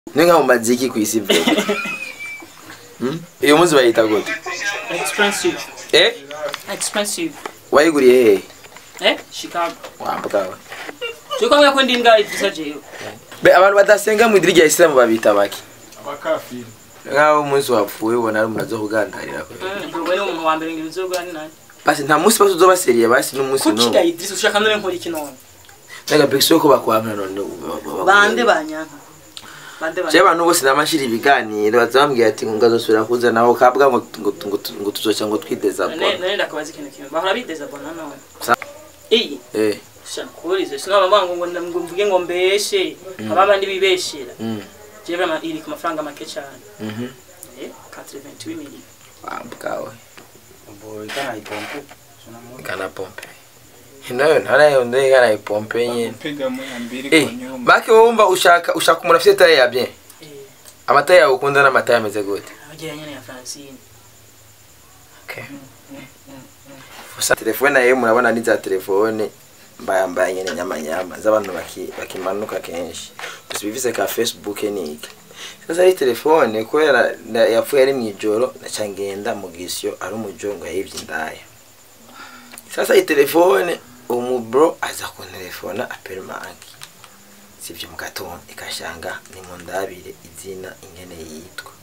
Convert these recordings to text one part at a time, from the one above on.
ni nka mu maziki ku isi bro Hmm? iyo munsi bayita gute expensive eh expensive wayiguriye hehe eh chicago wambwawe cyo ko ndi imbwa idrisa jewe be abantu badasenga mu idiri rya isilamu babita baki abakafiri nk'aho umunsi wapfuye ubona ari umuntu aza kugandarira ko ubwo ni umuntu wa mbere ngo ibizogwa ni nani basi nta munsi basi uzoba seriye basi n'umunsi kuki n'umwe ga idrisa ushaka none nkora iki none nega bekisi ko bakwampa none bande banyanka bande je banyanka abantu bose namashira ibiganiro bazambwira ati ngo ngazosubira kuzana aho kabwa ngo ngo ngo ngo tuzoca ngo twideza none bona none ndakabaza ikintu kimwe bahora bideza bona none Sa- iyi eh shakurize sinaba mbango ngo ngo mvuge ngo mbeshe ababa ndi bibeshera mm je vraiment iri ku mafaranga make cyane mhm eh 88 millions wambwawe Boy, kana ipompe. Sunamwona. kana pompe nayo ntarayo ndeye kana ipompe nyene Piga mu ambiri eh kwa nyumba. bake wumva ushaka ushaka umuntu afite taye ya bien eh amata yawe ukunda n'amata yameze gute abagira nyene ya Francine okay Gusa telefone nayo murabona ni za telefone mbayambaye nyene nyamanyama z'abantu baki- bakimanuka kenshi gusa bivise ka facebook niki sasa ari telefone kubera na- yapfuye ari mw'ijoro naca ngenda mu gisyo ari umujongo yayivye indaya sasa iyi telefone umubro aza kuntelefona aperimanki sivyo mu gatondo ikashanga ni mu ndabire izina ingene yitwa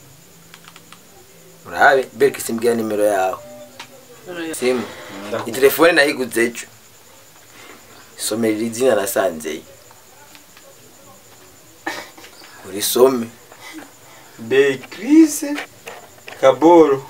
urabe bereke simbwira nimero yawe none simu iyi telefone nayiguze ejo somerera izina nasanzeyo urisome Beatrice Kaboro.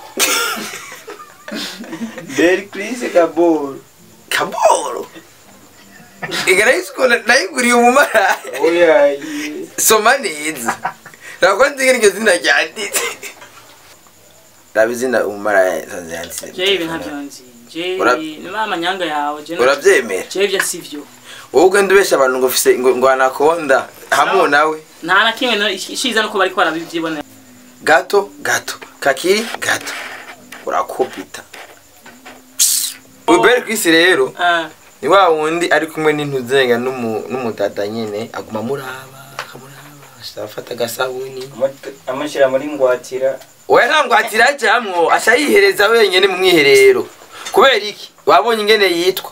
Beatrice Kaboro. kaboro igarayisiko nayiguriye umumaraya Oya. ye. soma neza ntabwo nzi ngene iryo zina ryanditse raba izina umumaraya nsanze yanditse je ibi ntabyo nzi je Ura- ni amanyanga yawe je urabyemera je ibyo sivyo wowe ugenda ubesha abantu ngo ufise ngo ngo anakonda hamwe nawe nta na kimwe no- ishiza nuko bariko barabivyibonera gato gato kakiri gato urakopita uberi kwisi rero ah ni wa wundi ari kumwe n'intuzenga n'umu- n'umudada nyene aguma muraba akamuraba afata agasabuni Amata- Amushyira muri ngwatira. we ntangwatira ajamwo aca yihereza wenyene mu mwiherero kubera iki wabonye ingene yitwa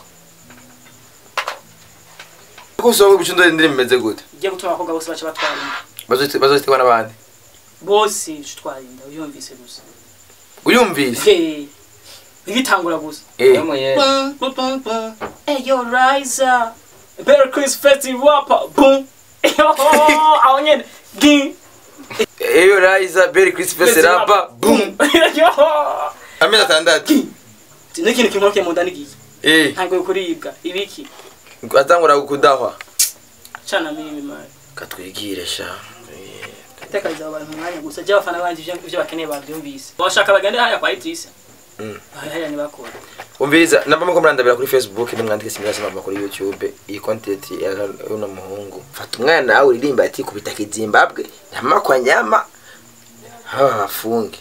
ko usanga ibicundore ndiri bimeze gute igiye gutuma abakobwa bose baca batwara inda Bazote- bazoterwa n'abandi bose utwara inda uyumvise gusa uyumvise Hey, ibitangura gusa Eh, Yamuye. Bum, bum, bum, bum. Hey, yo, Riza. Better Chris Festival rapper. Boom. Yo, aho nyene. Ging. eyo rayiza beri christophe rapa boom Yo. amezi atandatu Ni ikintu kimwe mu nda n'igiki. eh Ntabwo kuribwa. Ibiki. atangura kudahwa Cana mimi mari. katwigire sha Tekariza abantu mu mwanya gusa. Je abafana banje ivyo ivyo bakeneye bavyumvise. Bashaka bagende hariya kwa Idrissa. Mm. Hariya ni bakora. umviriza namba muko murandabira kuri facebook nimwandike simirazi mama kuri youtube iyi content ya uno muhungu fata umwana nawe uririmba ati kubita kizimbabwe nyama kwa nyama haba bafunge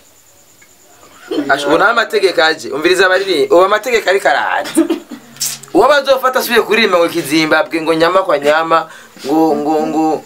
ubu nta mategeko aje umviriza abaririmba ubu amategeko ariko araza uwo bazofata asubiye kuririmba ngo kizimbabwe ngo nyama kwa nyama ngo ngo ngo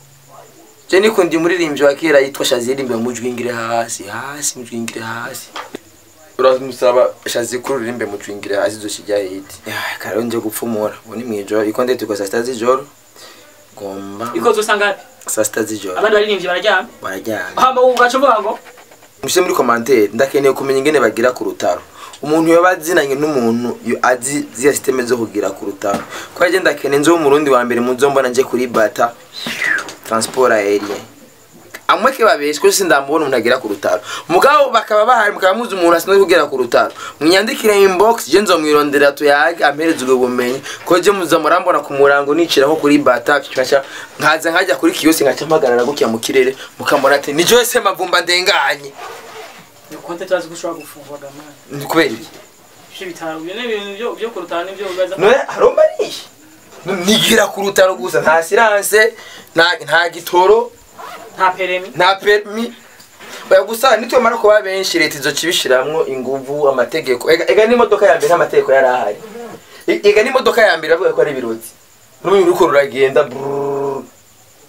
je nikundi umuririmbyi wa kera yitwa shazi yaririmba mujwingire hasi hasi mujwingire hasi uramusaba shazi kuri uririmbe mujwingire hasi zoshijya hiti kare nje gupfumura ubu ni mwijoro iko ndetse kwa saa sita z'ijoro gomba Iko zosanga hapi. saa sita z'ijoro Abandi baririmbyi bararyama. barajyana Hamba ugaca uvuga ngo mushyire muri komantere ndakeneye kumenya ingene bagira ku rutaro umuntu yoba azinanye n'umuntu yo- azi ziriya siteme zo kugira ku rutaro ko yaje ndakeneye nzo umurundi wa mbere muzo mbona nje kuri bata transport aérien amwe ke babeshe ko sindamubona umuntu agira ku rutaro mugabo bakaba bahari mukaba muzi umuntu asinzwe kugera ku rutaro munyandikire inbox je nzomwirondera tuyage ampereze ubwo bumenyi ko je muza murambona ku murango nicira nko kuri bata nkaca nkaza nkajya kuri kiyose nkaca mpagarara gutya mu kirere mukambona ati ni Joyce Mavumba ndenganye ni konte turazi ko ushobora gufungwa gamani. ni kubera iki Ivyo bitaro byo n'ibintu byo byo kurutana n'ibyo ugaza. none haromba nishi nigira ku rutaro gusa nta silence nta nta gitoro Nta peremi. nta permi oya gusa nitwemara kuba benshi leta izoca ibishiramwo inguvu amategeko ega ega n'imodoka ya mbere nta mategeko yari ahari E- ega n'imodoka ya mbere bavuga ko ari ibiroti n'ubu uriko ruragenda brrrr.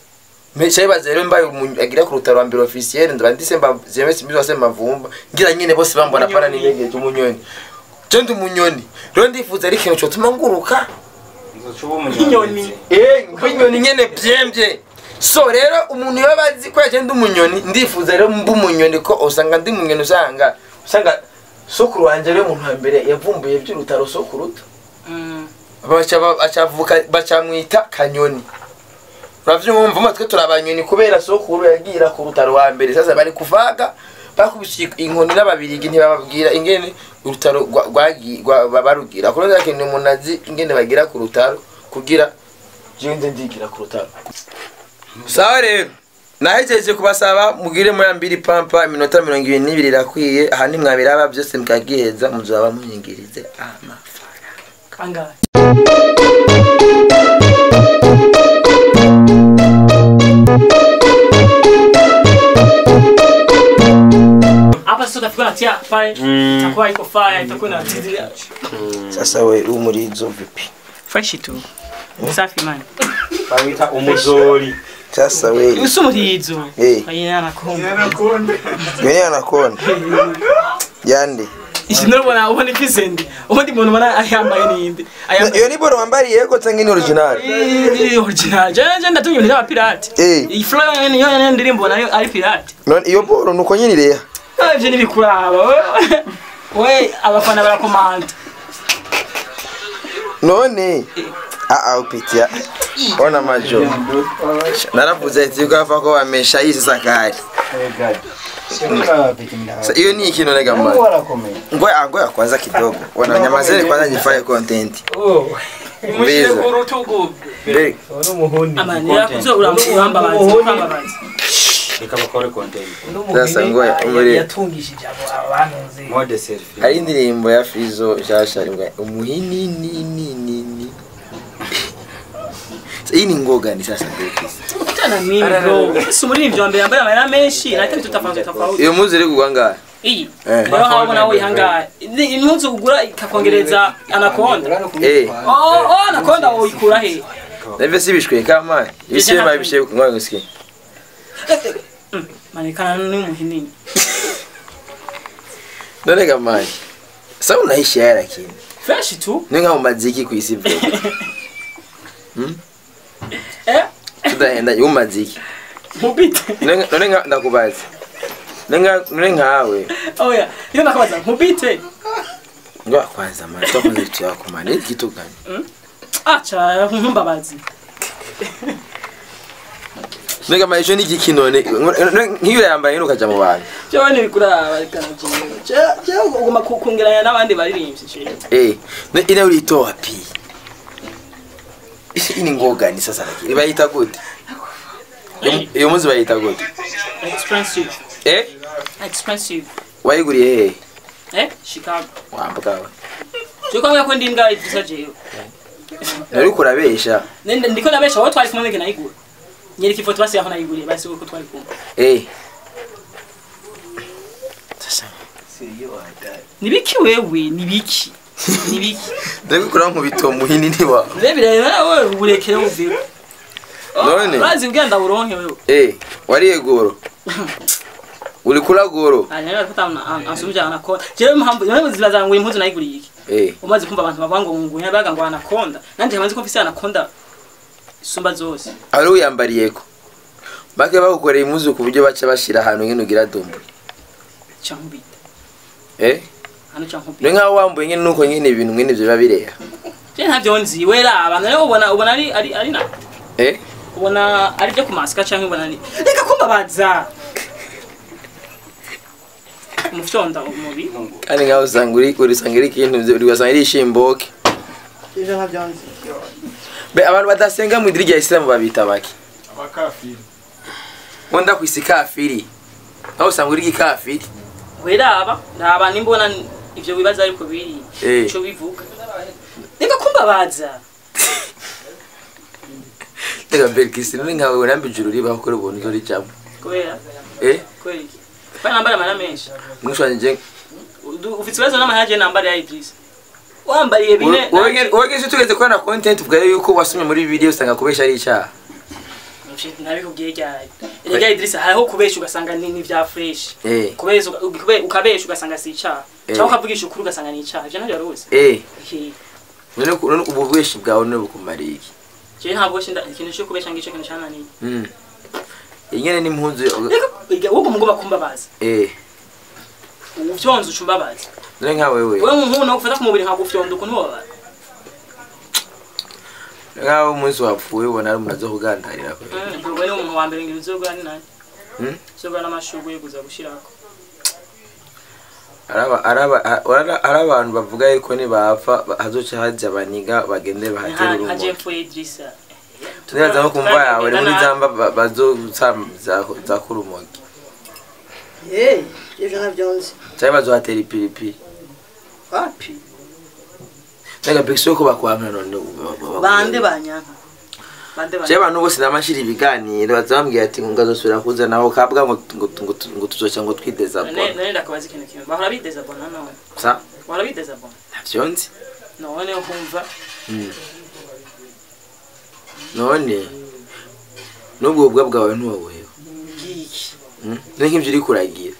Mesha ibaze rero mbaye umuntu agira ku rutaro ambere officiel ndaba ndise mba zeme simizo wase mavumba ngira nyine bose bambona pana n'indege cy'umunyoni je ndi umunyoni rero ndifuza ari ikintu cyotuma nguruka Inyoni. eh nk'inyoni nyene byembye so rero umuntu iyo bazi ko yaje ndi umunyoni ndifuza rero mba umunyoni ko usanga ndi umunyoni usanga usanga sokuru wanje rero umuntu wa mbere yavumbuye by'urutaro sokuruta Mm. baca bacavuka bacamwita kanyoni uravyumva umwe turi abanyoni kubera sokuru yagira ku rutaro wa mbere sasa bari kuvaga bakubise inkoni n'ababirigi ntibababwira ingene urutaro rwa- rwagi- rwa- ba- barugira kuno ndakeneye umuntu azi ingene bagira ku rutaro kugira jewe nze ndigira ku rutaro sawa rero nahejeje kubasaba mugire muri mbiri pampa iminota mirongo ibiri n'ibiri irakwiye aha nimwabiraba byose mukagiheza muzaba munyingirize amafaranga Kangahe? Hapa sasa utafika natia pale itakuwa iko fire itakuwa na tizi sasa we umurizo vipi fresh tu safi man bawita umuzori sasa we usumurizo Eh. ayina nakomba yoni anakonda yande ishi nurubona ubona ifisende ubundi muntu ubona ayambaye ninde ayambaye iyo ni boro wambariye yego cyangwa ni original Iri original je je ndatumye ibintu by'aba pirate Eh. iyi flow yonyene niyo yonyene ndirimbo nayo ari pirate none iyo boro nuko nyine ireha Ah, ivyo nibikuraba we- we abafana barakomanda none aa upitia ona majo naravuze ati yuko hafa ko wamesha hii sasa kari Sa- hiyo ni ikintu nega man ngoya ngoya kwanza kidogo wana nyamazeni kwanza nifanye content Mbiza. Be- amani yakuzo urambabaza urambabaza reka bakore content sasa ngoya umuri yatungishije abo abantuze mode selfie hari indirimbo ya Fizo nshasha rimwe umuhini ni ni ni ni Sa- hii ni ngogani sasa mbekisi tana mimi bro si muri ivyo mbere yambaye amayera menshi na kitu tofauti tofauti iyo muzi iri kugwa ngahe iyi Eh. rero habo nawe ihangaye impuzu ugura ikakongereza anakonda eh oh oh anakonda uyikura he navyo si bishwe kama ibisibe babishe ngoya ngusikie Mm, manekana n'umuhinini none gamani sa unaishi haya lakini fresh tu ni nka umaziki ku isi vyo eh tudahenda umaziki mubite none none nka ndakubaza none nka none nkawe oya iyo nakabaza mubite ngo kwanza mara twakoze kitu yako mani kitu gani acha nkumbabazi none kama ico ni igiki none nk'iyo yambaye nukaja mu bantu cyo nibikuraba kanajinga cyo uguma kungeranya n'abandi baririmbyi cyo eh none ina ulitoa pi Isi ini ngogani sasa lakini bayita gute Iyo- iyo muzi bayita gute expensive eh expensive wayiguriye hehe eh chicago wambwawe cyo kwanga ko ndi imbwa idisa jewe nari kurabesha nende ndiko nabesha wowe twari kumwe ngena igura nyereka ifoto basi yaho nayiguriye basi uko twari kumwe eh sasa nibiki wewe nibiki nibiki ndabikora nkubito muhini niwa rebire nawe uburekere uviwe None? urazi ubwenda buronke wewe eh wariye goro uri kula goro hanyuma ko ansubije anakonda jewe mpamvu jewe zibaza ngo impuzu nayiguriye iki eh umaze kumva abantu bavuga ngo ngo nyabaga ngo anakonda nanje hamaze ko mfise anakonda isumba zose ari uyambariyeko bake bagukoreye impuzu ku buryo baca bashira ahantu ngene ugira dumbu cankubita eh hano ni cankubita nkaho wambuye ngene nuko ngene ibintu ngene ivyo biba bireha je ntavyo nzi wera abantu rero ubona ubona ari ari ari na eh ubona ari byo kumasika canke ubona ni reka kumbabaza umufyonda umubi kandi nkaho usanga uri urisanga iri ikintu uri ugasanga iri ishimboke ivyo ntavyo nzi be abantu badasenga mu idiri rya isilamu babita baki abakafiri wenda ku isi kafiri aho usanga uri ikafiri weraba ndaba nimbona ivyo bibaza ariko biri Eh. ico bivuga reka kumbabaza reka mbere kisi none nkawe nambi ijuru ribaho kuri ubuntu izo rijamo kubera eh kubera iki bana nambara amara menshi mwishwanje Udu- ufite ikibazo n'amahage nambara ya iblisi wambariye bine wowe ngeze tugeze kubona content ubwayo yuko wasomye muri video usanga kubesha ari icyaha ntabikubwiye ryari erega Idrissa hariho kubesha ugasanga ni ni vya fresh eh kubesha uga- ukube- ukabesha ugasanga si icaha Eh. cyangwa ukavugisha ukuri ugasanga ni icaha ivyo ntabyo waruzi eh Ehe. none ku- none ubu bweshi bwawe none bukumariye iki jewe ntabwo shinda ikintu cyo kubesha ngico kintu cananiye mm ingene n'impunzu reka iga- wowe mugomba kumbabaza eh uvyonze ucumbabaza none nka wewe wewe nk'umuntu no gufata ku mubiri nkagufyonda ukuntu wababara nk'aho umunsi wapfuye ubona ari umuntu aza kugandarira kwe ubwo ni umuntu wa mbere ngira uzogura ni nani Mm. uzogura n'amashurwe yo kuza gushirako araba araba ara- ari abantu bavuga yuko nibapfa ba- hazoca haja abaniga bagende bahatera nka urumogi jepfo Idrissa tunibaza nko kumva yawe ni muri zamba ba- bazoza zakura urumogi Hey, ivyo navyo nzi. cyangwa bazohatera ipiripiri Wapi? nega pekisi yuko bakwamira none ba- ba- ba- Bande banyanka. bande cyangwa abantu bose namashira ibiganiro bazambwira ati ngo ngazosubira kuza naho kabwa ngo ngo ngo ngo tuzoca ngo twideza none bona none ndakabaza ikintu kimwe bahora bideza bona none sa bahora bideza bona ntavyo nzi none ukumva Mm. none n'ubwo bubwa bwawe ntiwabuhewe ngiki Mm. ni nk'ibyo uri kuragira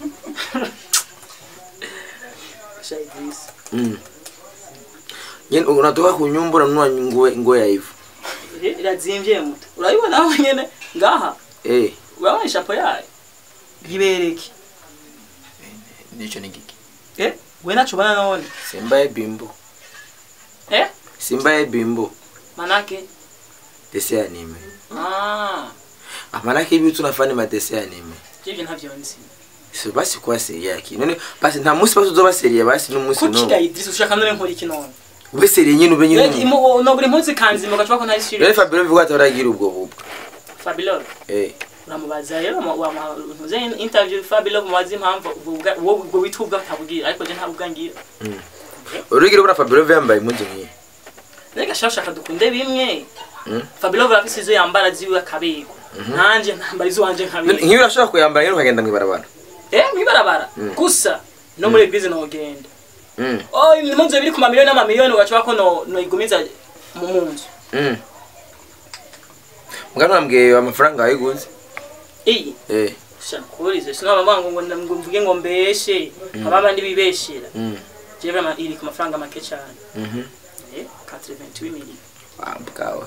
sha Idrissa Mm. nyine unatoka kunyumbura nunua nguo nguo ya hivyo Eh, irazimvye muto urabibona aho nyene ngaha eh urabona ishapo yayo gibereke ndicho ni giki eh we naco bana none simba ye bimbo eh simba ye bimbo manake dese anime ah ah manake hivi tunafanya madese anime jivyo ntavyo nzi so basi kwa seria yaki none basi nta munsi basi uzoba seria basi n'umunsi kuki no ga Idrissa ushaka none nkora iki none ube seria nyine ube nyine nogura impunzi kanzima ugacuba ko ntari rero serious Fabio bivuga ati aragira ubwo bubwo Fabilo eh uramubaza rero wamuze interview Fabilo mubaza impamvu ubwo- ubwo ubwo wita ubwo atabubwira ariko je ntabwo ngira urugira bura Fabio yambaye impunzi nk'iyi Nega shaka shaka dukunde bimwe Mm. Fabilo vrafise izo yambara ziwe akabego nanje ntambara izo wanje None nkabego nk'iyo urashobora kuyambara rero ukagenda mw'ibarabara eh mwibarabara gusa no muri eglise no genda mm oh impunzi biri ku mamiliyoni n'amamiliyoni ugacuba ko no no igumiza mu munzu mm mugano wambwiye amafaranga wayiguze iyi eh shakurize sinaba ngo ngo ngo mvuge ngo mbeshe ababa ndi bibeshera mm je vraiment iri ku mafaranga make cyane mhm eh 88 millions bwawe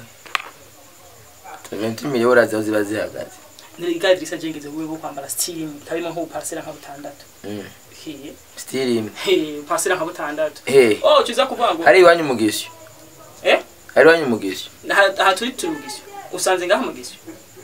20 miliyoni uraza ziba zihagaze niriga Idrissa jengeze wewe bwo kwambara steam kabimo nko parcela nka butandatu mm he still imwe he parcela nka butandatu eh oh kiza kuvuga ngo hari iwanyu umugisyo eh hari iwanyu umugisyo aha aha turi turi mugisyo usanze ngaho mugisyo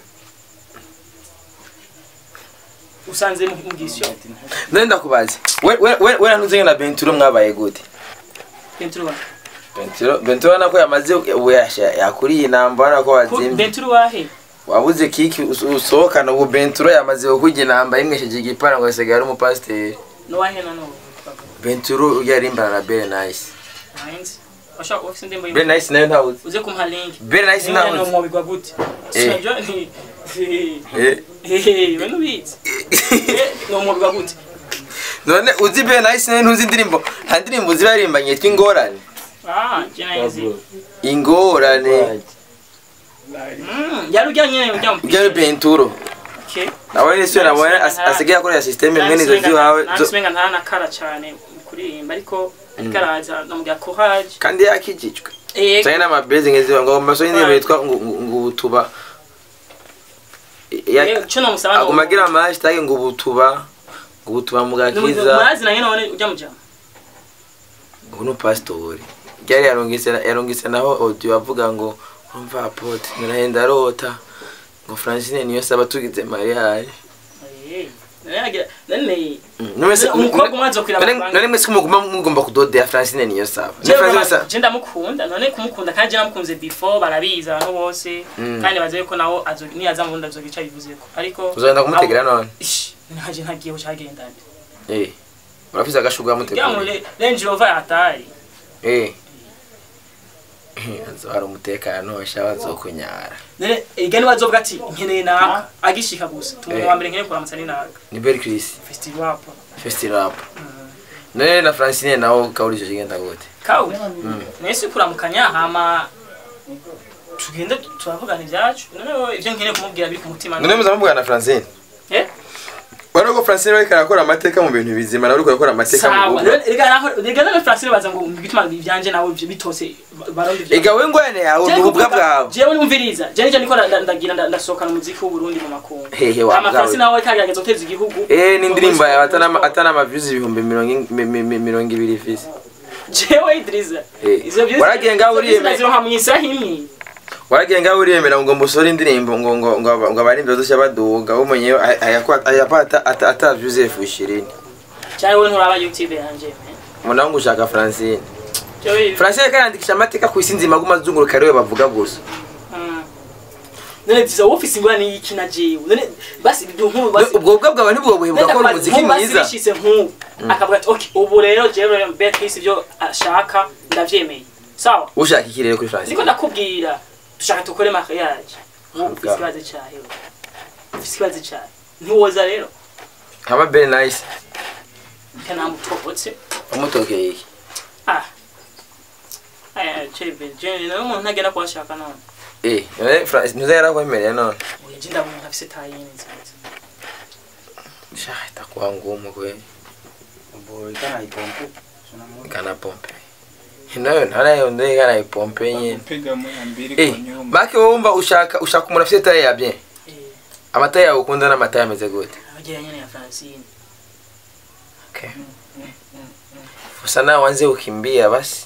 usanze mu- mugisyo none ndakubaza we we we we ntuze na Benturo mwabaye gute Benturu Benturo Benturo nako yamaze ubu yasha yakuriye inamba urabona ko wazimye Benturu wahe wabuze kiki us- usohokana ubu Benturo yamaze kujya inamba yimwesheje igipara ngo asigaye ari umupasiteri no wahe na no Benturo yarimbana na Bere Nice Heinz washaka ofisi ndembo Bere Nice nayo ntawuzi uze kumpa link Bere Nice Niwe no ntawuzi mubigwa gute Eh. Sinajua ni eh Hehe, we nubizi. Eh, no mubigwa gute none uzi Bere Nice nayo ntuzi indirimbo nta ndirimbo ziba yarimbanye yitwa ingorane Ah, jina hizi. ingorane Mm, yari ujya nyene ujya mu. ibyo ni Benturo Okay. nawe ni sio nabona as- asigaye akorera system mwene izo ziwawe zo- Nansimenga ntaranakara cyane kuririmba ariko ikaraza namubwira courage. kandi yakijijwe Eh, cyane n'amabezi nk'iziba ngo amaso y'indirimbo yitwa ngo ngo- ngo ubutuba Ya- eh, cyo namusaba no- aguma agira ama hashtag ngo ubutuba ngo ubutuba mu gakiza Murazi na nyene none ujya mu jama. ubu ni pastori ryari yarungise yarungise naho audio avuga ngo umva apote narahenda rota ngo Francine niyo saba tugize mariage Eh. None yagira none Numese umukobwa umwe azokwira none mwese mugomba mugomba kudodea Francine niyo saba Ni Jewe Francine mama, saba je ndamukunda none kumukunda kandi je namukunze before barabizi abantu bose Mm. kandi bazi ko nawo azo niyaza mu ndazo gica bivuzeko ariko uzagenda kumutegera none ish ntaje ntagiye cyagenda nde eh urafise agashuga kugira ngo mutegura le- Range Rover yatari eh azohara umutekano washa bazokunyara none igani bazovuga ati nkeneye naka agishika gusa tumuntu Eh. wa mbere nkeneye kuramutsa ni naka ni Belle Chris festival hapo festival rap none na Francine nawo kauri cyo kigenda gute kawe nese kuramukanya hama tugende turavugana ibyacu noneho ibyo nkeneye kumubwira biri ku mutima none muzamubwira na francine Eh? wari uko francine ariko arakora amateka mu bintu bizima nawe uriko arakora amateka mu sawa bukwe rega naho rega nawe Francine baza ngo bituma ibyanje nawe ibyo bitose barundi bya ega we ngwane yawe ni ububwa bwawe jewe numviriza jewe nije niko nda- ndagira nda- ndasohokana umuziki w'u Burundi mu makungu Hehe, wa ama bwawe. Francine nawe kagerageza guteza igihugu eh n'indirimbo yawe atana atana amaviews ibihumbi mirongo ing- mi- mi- mi- mirongo ibiri ifise jewe Idriza Eh, izo byose waragiye ngaho uriyeme- zironka mu isaha imwe waragiye ngaho uriyemera ngo musore indirimbo ngo ngo ngo aba- ngo abarimbi bazoshya baduga umenye ayapata ataviews elfu ishirini cyane wowe nturaba YouTube yanje eh. munaho ngo ushaka francine jewe francine karandikisha amateka ku isi nzima guma zunguruka ariwe bavuga gusa mm. none diza wowe ufise ingorane y'iki na jewe none basi nk'ubu basi ubwo bubwa bwawe nibwo buhe bugakora umuziki mwiza bashyize nk'ubu akavuga ati ok ubu rero jewe beatrice ibyo ashaka ndabyemeye sawa ushaka iki rero kuri francine niko ndakubwira dushaka dukore mariage nk'ubu ufise Bwa- ikibazo cyawe ufise ikibazo cyawe ntiwoza rero haba very nice kanamutobotse umutokeye iki ah aya chebe je nawe umuntu ntagenda kuhashaka none eh none francine ntuza yarakwemereye none oya je ndabona ntafise tayini nziza sha itakuwa ngumu kwe Boy, kana ipompo. Tunamuona. kana pompe nayo ntarayo ndeye kana ipompe nyine Piga moya mbili eh kwa nyuma. make wowe wumva ushaka ushaka umuntu afite taye ya bien eh amata yawe ukunda n'amata yameze gute abagira nyene ya Francine okay usa nawe wanze ukimbia basi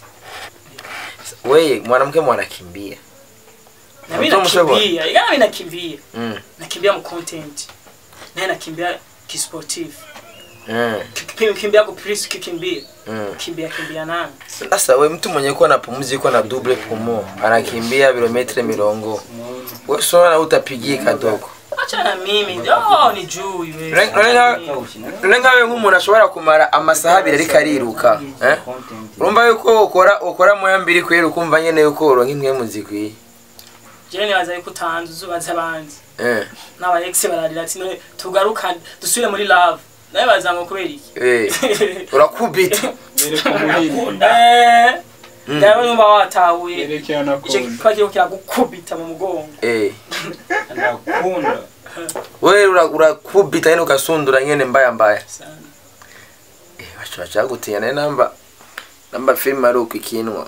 weye mwanamke mwanakimbia na mimi Mtu msebo. nakimbia ila mimi nakimbia mm. nakimbia mu content naye nakimbia kisportif mm. kimbia ku pris kikimbia mm. kimbia kimbia nani sasa we mtu mwenye kuwa na pumzi kuwa na double pumo anakimbia kilometre mirongo we sona utapigie kadogo acha na mimi oh ni juu wewe None- none nka- none nkawe nk'umuntu ashobora kumara amasaha abiri ariko ariruka eh? urumva yuko ukora ukora moya mbiri kwera ukumva nyene yuko uronka impwemu zikwiye je nibaza yuko utanze uzubaza abandi eh. n'aba ex bararira ati none tugaruka dusubire muri love nawe baza ngo kubera iki eh. urakubita Yereka umuhini. eh ndawe numva watahuye Yerekea ico nakunda. kiba kiriko kiragukubita mu mugongo eh. Nakunda. we ura- urakubita nyene ugasundura nyene mbaya mbaya sana eh, bacu bacagutinya naye namba namba filime ari uko ikinwa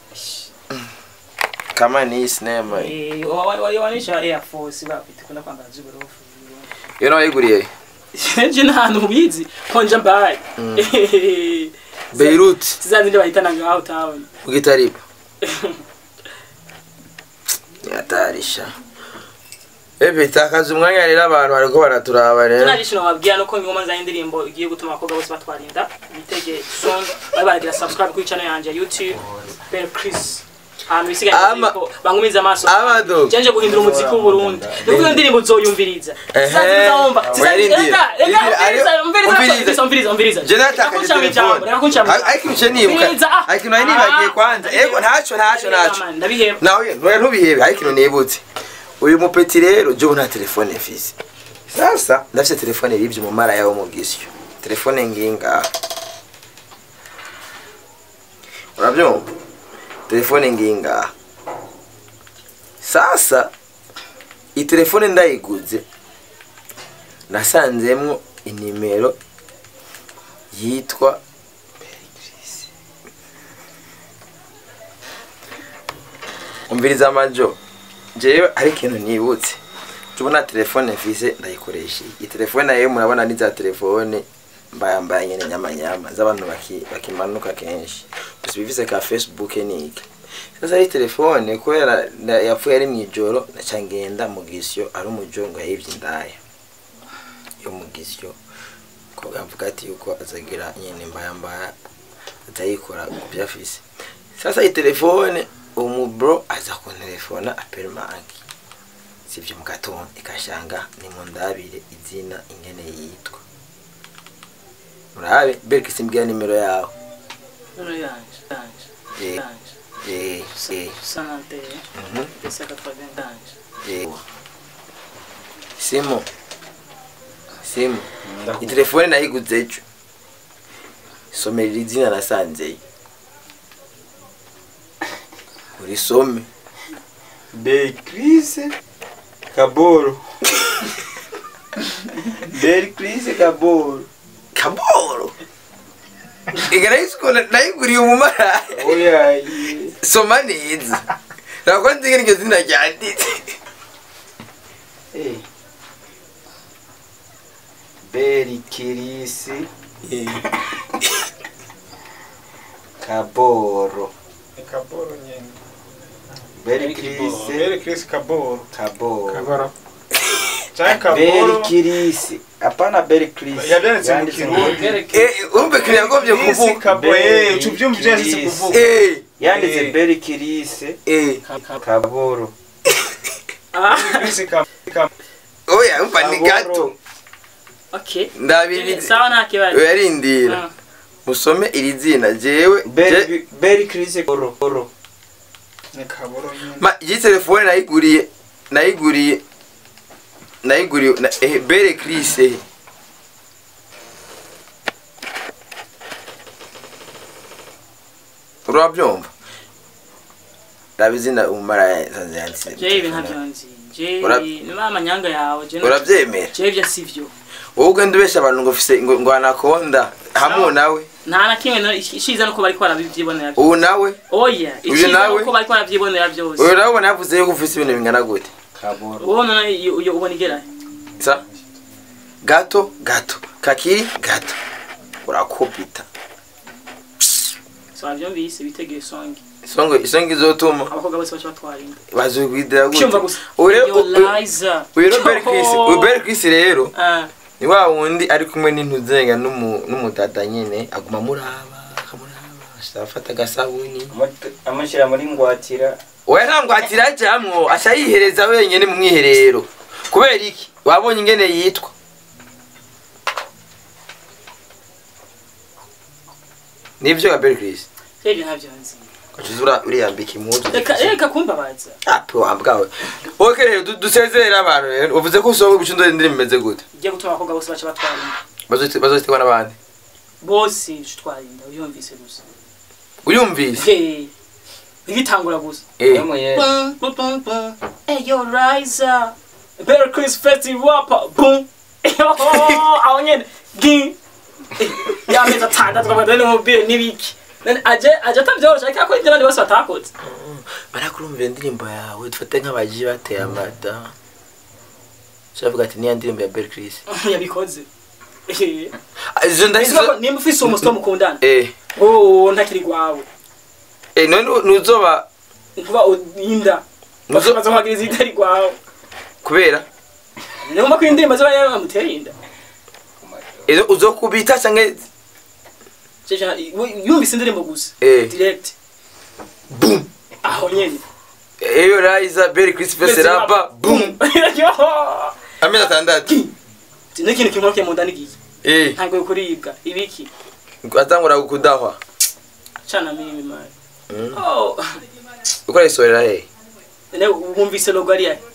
kama ni sinema eh wa- wa- wa- wanisha air force bafite kuna kwambara z'uburofu iyo nawe yiguriye je ntahantu ubizi konja mbaye beirut zizazindi bahitana ngaho town ugitaripa yatarisha ebe takaza umwanya rero abantu bariko baraturaba rero tunarishino babwira nuko ngoma za indirimbo igiye gutuma abakobwa bose batwarinda bitege song bari baragira subscribe kuri channel yanje ya YouTube Ben Chris ahantu bisigaye Ama- ko bangumiza amaso Amado. cyanje guhindura umuziki w'u Burundi nuko iyo ndirimbo uzoyumviriza Ehe. zizazumva Werindira. Indira- umviriza. umviriza umviriza je natakaje telefone ariko ibice nibuka ariko nawe nibagiye kwanza ego ntacyo ntacyo ntacyo ndabiheba nawe ntuye ntubihebe ariko ikintu nibutse uyu mupeti rero je ubu nta telefone mfise sasa ndafise telefone ribye umumara yawo mu gisyo telefone nginga urabyumva telefone nginga sasa iyi telefone ndayiguze nasanzemwo inimero yitwa umviriza amajo jewe hari ikintu nibutse tubona telefone mfise ndayikoresha iyi telefone nayo murabona ni za telefone mbayambaye nyene nyamanyama z'abantu baki- bakimanuka kenshi gusa ibifise ka facebook niki sasa iyi telefone kubera na- yapfuye ari mw'ijoro naca ngenda mu gisyo ari umujongo yayivye indaya yo mu gisyo ko avuga ati yuko azagira nyene mbayambaya atayikora ku byo afise sasa iyi telefone umubro aza kuntelefona apera manki sivyo mu gatondo ikashanga nimundabire izina ingene yitwa murabe bereke simbwira nimero yawe Nuno yanje yanje Eh. yanje eh eh sanante mhm desaka twagenda yanje eh simu simu iyi telefone nayiguze ejo somerera izina nasanzeyo urisome Beatrice Kaboro. Beatrice Kaboro. kaboro igarayisiko nayiguriye umumaraya Oya. ye. soma neza ntabwo nzi ngo iryo zina ryanditse Eh. Beatrice Kaboro. Kaboro nyene. Beatrice Bere Chris Kaboro. Kaboro. Kaboro. Chai Kaboro. Beatrice. Hapana Beatrice. Yabyanditse mu Kirundi. Eh, urumve kiri yagombye Chris kuvuga Kaboro. Eh, Bere ucuvyumva ivyo yanditse Chris. kuvuga. Eh, Yanditse Eh. Beatrice eh. Kaboro. Chris Kaboro. oya umva ni gato okay ndabiri sawa nta kibazo yarindira Mm. musome iri zina jewe je- Beri Beri Chris Kaboro. Kaboro. Ni Kaboro nyene. ma iyi telefone nayiguriye nayiguriye nayiguriye na, eh, bere Chris eh. urabyumva raba izina umara sanze yanditse jewe ibi ntabyo nzi jewe Ura- niba amanyanga yawe jewe urabyemera jewe ibyo sivyo wowe ugenda ubeshya abantu ngo ufise ngo ngo anakonda hamu nawe nta na kimwe no- ishiza nuko bariko barabyibonera byose ubu nawe oya Uyu ishiza nawe? nuko bariko barabyibonera byose uyu nawe ubona yavuze yuko ufise ibintu bingana gute Kaboro. wowe none iyo iyo ubona igera sa gato gato kakiri gato urakubita so avyumvise bitegeye songi isongo isongo izotuma abakobwa bose baca batwarinda bazugwidira gute cyumva gusa uyu rero Yo, Liza. uyu Robert Chris uyu Robert Chris rero Ah, ni wa wundi ari kumwe n'intuzenga n'umu- n'umudada nyine aguma amuraba akamuraba afata agasabuni Amushyira muri ngwatira. oya nta ngwatira ajamwo aca yihereza wenyine mu mwiherero kubera iki wabonye ingene yitwa nivyo Robert Chris ivyo ntabyo nzi Kachuzura uriyambika impuzu reka reka kumbabaza api wambwawe okay rero du- dusezerere abantu rero uvuze ko usohoka ibicundore indirimbo imeze gute igiye gutuma abakobwa bose baca batwarinda Bazozi- bazozitegwa n'abandi bose twarinda uyumvise gusa uyumvise Hey, ibitangura gusa Eh, Yamuye. Bum, bum, bum, bum. Hey, yo, Riza. Better Chris Festival rapper. Boom. aho nyene gi yameza atandatu twabagana n'umubiri n'ibiki None aje aje atavyorosha ariko akora ibyo abandi bose batakoze barakurumvira indirimbo yawe dufate nk'abaji bateye amada shavuga ati niya ndirimbo ya Belle Chris yabikoze Eh. Ah, izo ndahizo Isuka ko nimba ufise umusito mukundana eh oh ntakiri gwawe eh none nuzoba kuba inda Muzo- bazohagiriza itari gwawe kubera niyo ko indirimbo ziba yamutera inda izo uzokubita canke Jeje, yumvise indirimbo gusa Eh. direct boom aho nyene eyo Liza Belle Chris Fest rapa boom amezi atandatu n'ikintu kinkoke mu nda n'igihe eh ntabwo kuribwa ibiki atangura kudahwa cana mimi mari Mm. oh ukora isorera he ne wumvise logo ari yahe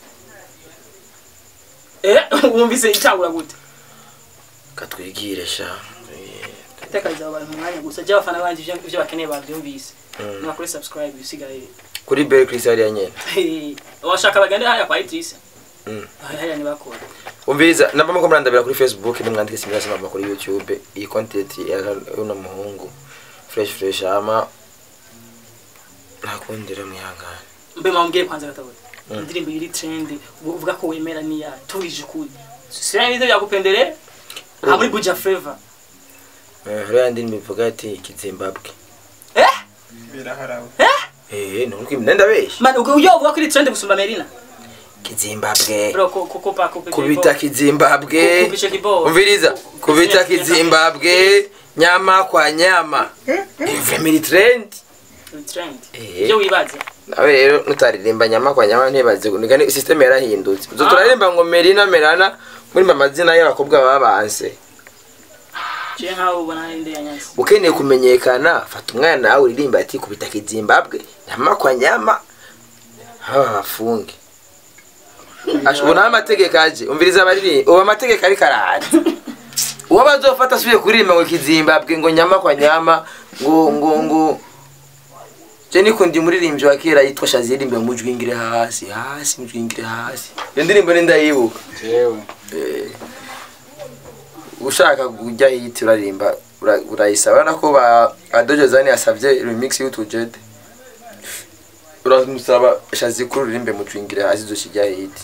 eh wumvise itangura gute katwigire sha tekariza abantu umwanya gusa jya abafana banje ivyo ivyo bakeneye bavyumvise Mm. nakuri subscribe usigaye kuri Belle Chris hariya nyene washaka bagende haya kwa Idrissa Mm. haya ni bakora umviriza namba muko murandabira kuri facebook nimwandike simira simama kuri youtube iyi content ya uno muhungu fresh fresh ama ntakundira mwihangane mbe mambwiye kwanza gatabona Mm. indirimbo iri trend uvuga ko wemera ni ya turije kuri sira ibyo byagupendereye aha muri Buja Flavor Eh, hariya yandi imivuga ati kizimbabwe eh Biraharawe. eh nuko imnenda beshi man ubwo uyo uvuga ko iri trend gusumba Merina kizimbabwe bro ko ko pa ko kubita kizimbabwe Kubisha kibao. umviriza kubita kizimbabwe nyama kwa nyama family trend trend Eh. ibyo wibaza nawe rero nutaririmba nyama kwa nyama ntibaze nigani system yarahindutse uzo turaririmba ngo merina merana muri amazina y'abakobwa babanse je nkaho ubona inde ya nyanza ukeneye kumenyekana fata umwana nawe uririmba ati kubita kizimbabwe nyama kwa nyama haba bafunge ubona amategeko aje umviriza abaririmba ubu amategeko ariko araje uwo bazofata asubiye kuririmba ngo kizimbabwe ngo nyama kwa nyama ngo ngo ngo je nikundi umuririmbyi wa kera yitwa shazi yaririmbe mujwingire hasi hasi mujwingire hasi iyo ndirimbo ni ndayibuka jewe Eh, ushaka kujya hiti urarimba ura- urayisaba urabona ko ba adojozani yasabye remix y'utujede uramusaba shazi kuri uririmbe mujwingire hasi zoshyijya hiti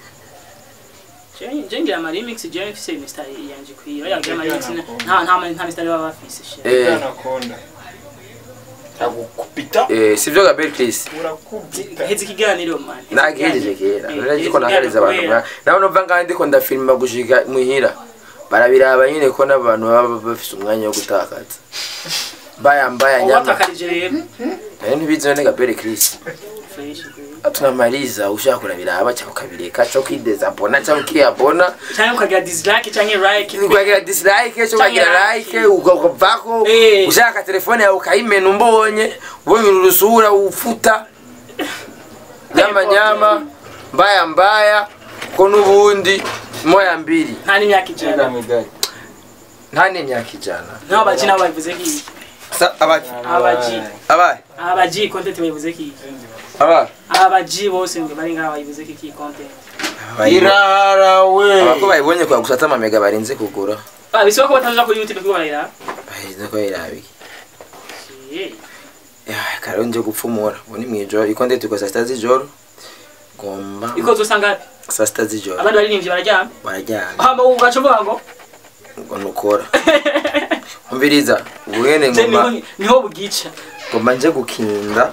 je ngira ama remix je mfise imistari yanje kwiyo yagira ama remix nta nta nta mistari baba bafise she Eh, anakonda agukubita eh, sivyo Gabriel Chris urakubita hezi ikiganiro man nagejeje kera Eh, none hezi ndiko nahereza abantu ikiganiro mwa- nawe numva ngaho ndiko ndafilma gushika muhira barabiraba nyine ko n'abantu baba bafise umwanya wo gutakaza mbaya mbaya kubera. nyama watakarije rero nayo ntibizi none Gabriel Chris fresh tunamaliza ushaka kurabiraba cyangwa ukabireka cyo kwidezabona cyangwa ukiyabona cyangwa ukagira dislike cyangwa like ukagira dislike cyo ukagira Cyangwa like like. ukavako Eh. ushaka telefone yawe ukayimena umbonye ubonye urusura ufuta nyama nyama mbaya mbaya ko n'ubundi moya mbiri nta n'imyaka ijana nta n'imyaka ijana naho abaji nabo babivuze ki Sa- abaji abaji abaye abaji content babivuze ki abaye abaji bose ngo bari ngaho babivuze ki ki content irarawe abako bayibonye kwa gusata amamega barinze kugura ah bisaba ko bataza kuri youtube kuko barira barinze ko irabiki Eh, kare nje gupfumura ubu ni mwijoro iko ndetse kwa saa sita z'ijoro ngomba iko zosanga saa sita z'ijoro abandi baririmbyi bararyama bararyamye hama ugaca uvuga ngo ngo nukora umviriza ubuhene je ngomba niho niho bugica ngomba nje gukinda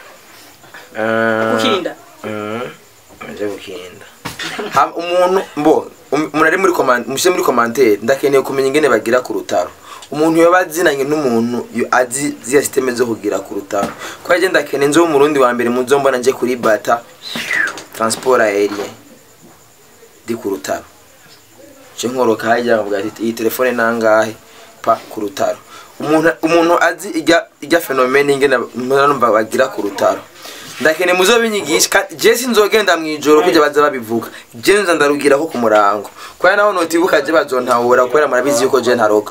Eh, ukirinda mm, nje gukinda Ha- umuntu mbo um- umuntu ari muri command mushe muri commentaire ndakeneye kumenya ingene bagira ku rutaro umuntu yoba azinanye n'umuntu yo- azi ziya systeme zo kugira ku rutaro ko yaje ndakeneye nzo umurundi wa mbere muzo mbona nje kuri bata transport aérien di ku rutaro je nkoroka hajya ngavuga ati iyi telefone nangahe pa ku rutaro umuntu umuntu azi ijya ijya phenomene ingene numva bagira ku rutaro ndakeneye muzo binyigisha kandi je sinzogenda mwijoro kujya baza babivuga je nza ndarugira ko ku murango kubera naho notibuka je bazontahura kubera murabizi yuko je ntaroga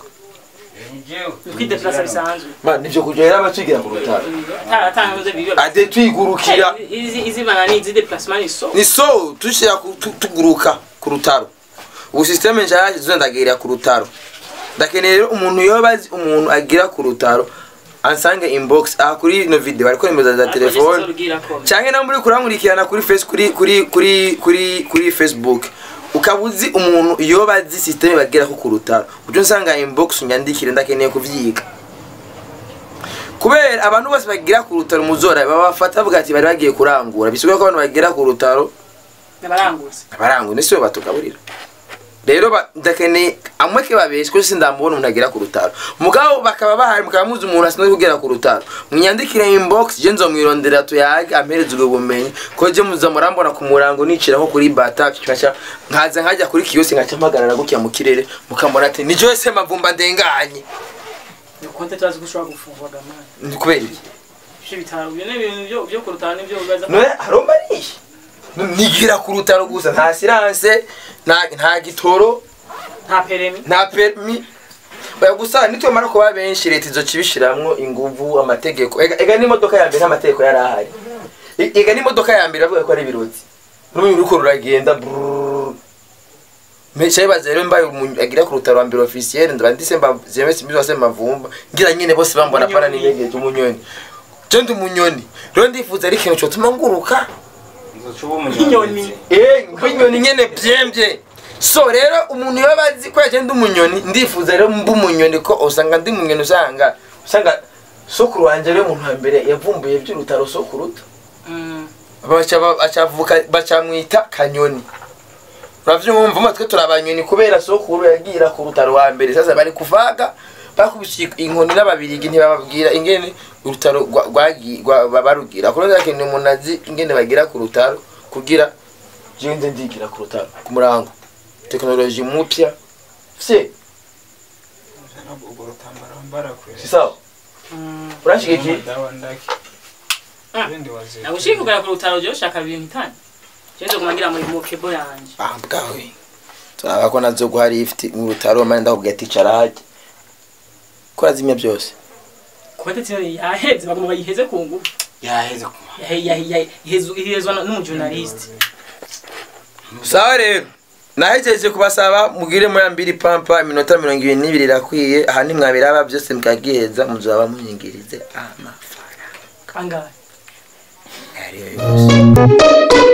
kwideplasa bisanzwe man nivyo kuja rero abatwigira ku rutaro tatanze bibyo ade twigurukira izi izi banani izi déplacement ni so ni so tushira ku- tu- tuguruka ku rutaro ubu systeme nshasha tuzo ndagirira ku rutaro ndakeneye rero umuntu yoba azi umuntu agira ku rutaro ansange inbox aha kuri ino video bariko nimero za telefone canke nawe muri kurankurikirana kuri face kuri kuri kuri kuri kuri facebook ukaba uzi umuntu yoba azi systeme bagira ko ku rutaro uje nsanga inbox unyandikire ndakeneye kuvyiga kubera abantu bose bagira ku rutaro muzora babafata bavuga ati bari bagiye kurangura bisigaye ko abantu bagira ku rutaro nabaranguza abarangura nisiwe batugaburira rero ba- ndakeneye amwe ke babeshye ko sindamubona umuntu agera ku rutaro mugabo bakaba bahari mukaba muzi umuntu asinzwe kugera ku rutaro munyandikire inbox je nzomwirondera tuyage ampereze ubwo bumenyi ko je muza murambona ku murango nicira nko kuri bata kaca nkaza nkajya kuri kiyosi nkaca mpagarara gutya mu kirere mukambona ati ni Joyce mavumba ndenganye ni konte turazi ko ushobora gufungwa gamani ni kubera iki ibyo bitaro ibyo ni ibintu byo byo kurutana n'ibyo bibaza none haromba nihe nigira ku rutaro gusa nta siranse nta nta gitoro nta peremi nta permi oya gusa nitwemara kuba benshi leta izoca ibishiramwo inguvu amategeko ega ega n'imodoka ya mbere nta mategeko yari ahari E- ega n'imodoka ya mbere bavuga ko ari ibiroti n'ubu uriko ruragenda brrrr. Mesha ibaze rero mbaye umuntu agira ku rutaro wa mbere officiel ndaba ndise mba zemese imizo wase mavumba ngira nyine bose bambona pana n'inyegeje umunyoni je ndi umunyoni rero ndifuza ari ikintu cyotuma nguruka inyoni Eh, nk'inyoni nyene byembye so rero umuntu iyo bazi ko yagenda umunyoni ndifuza rero mba umunyoni ko usanga ndi umunyoni usanga usanga sokuru wanje rero umuntu wa mbere yavumbuye by'urutaro sokuruta Mm. baca bacavuka bacamwita kanyoni uravyumva matwe turi abanyoni kubera sokuru yagira ku rutaro wa mbere sasa bari kuvaga bakubise inkoni n'ababirigi ntibababwira ingene urutaro rwa- rwagi- rwa- ba- barugira kuko ndakeneye umuntu azi ingene bagira ku rutaro kugira jewe nze ndigira ku rutaro ku murango teknoloji mupya se ubwo rutambara wambara kwe si sawa Mm. urashigikiye dawa ndaki Ah. ibindi wazira nagushika kugera ku rutaro je ushaka ibintu itani cyenze kumangira muri mokebo yanje ah bwawe turaba ko nazo guhari ifite mu rutaro mane ndakubwira ati cara hajya ko razimya byose kuba ndetse yaheze bagomba bayiheze ku ngufu yaheze ku Yahe- yahe- yahe- ihezu- ihezwa na- n'umujournaliste sawa rero nahejeje kubasaba mugire muri ambiri pampa iminota mirongo ibiri n'ibiri irakwiye aha nimwabiraba byose mukagiheza muzaba munyingirize amafaranga angahe ariyo yose